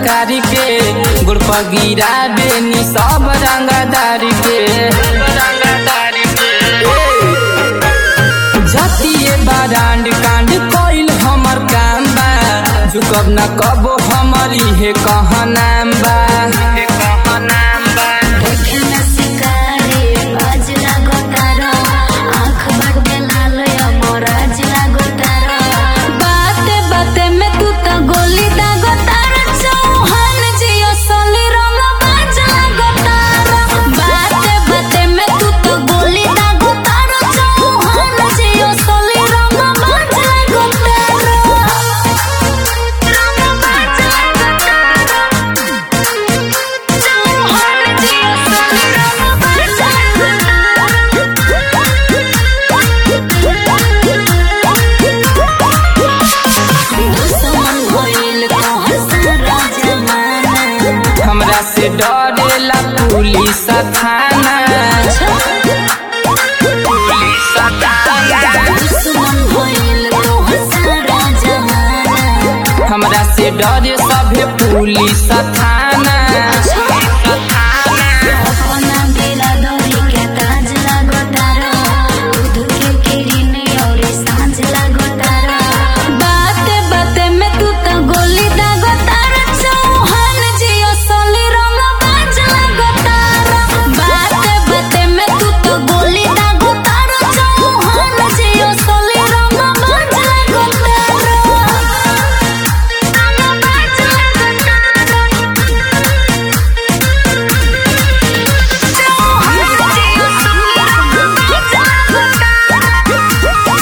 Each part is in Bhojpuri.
सरकारी के गुड़ पर गिरा बेनी सब रंगदारी के जतिए बारांड कांड कोइल हमर काम बा झुकब न कबो हमर इहे कहाँ नाम बा देखना शिकारी बाज लागो तारो आँख बड़े लाल मोराज लागो तारो बाते बाते में तू तो गोली दागो तारो चौहान जियो सोली रंग बाज लागो तारो बाते बाते में तू तो गोली दागो तारो चौहान जियो सोली रंग बाज लागो तारो रंग बाज लागो हमरा से डरेला पुलिस थाना पुलिस थाना हमरा से डरे सभे पुलिस थाना बाते बाते में तू तो गोली दागो तारा चौहान जियो सोली रंग बाज लागो तारा बाते बाते में तू तो गोली दागो तारा चौहान जियो सोली रंग बाज लागो तारा रंग बाज लागो तारा चौहान जियो सोली रंग बाज लागो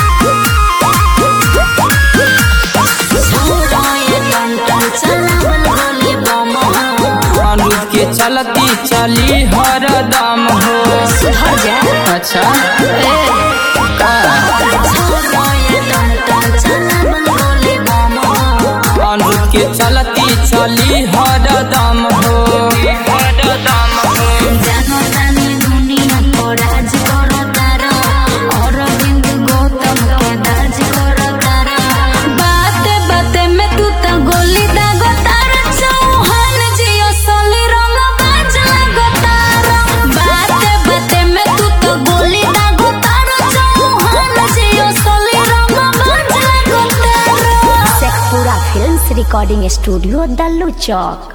अनुज के चलती चली हरदम हो अच्छा का अनुज के चलती चली हरदम हो हरदम हो बाते बाते में तू तो गोली दागो तारा चौहान जियो सोली रंग बाज लागो तारा बाते बाते में तू तो गोली दागो तारा चौहान जियो सोली रंग बाज लागो तारा Sheikhpura films recording studio Dallu चौक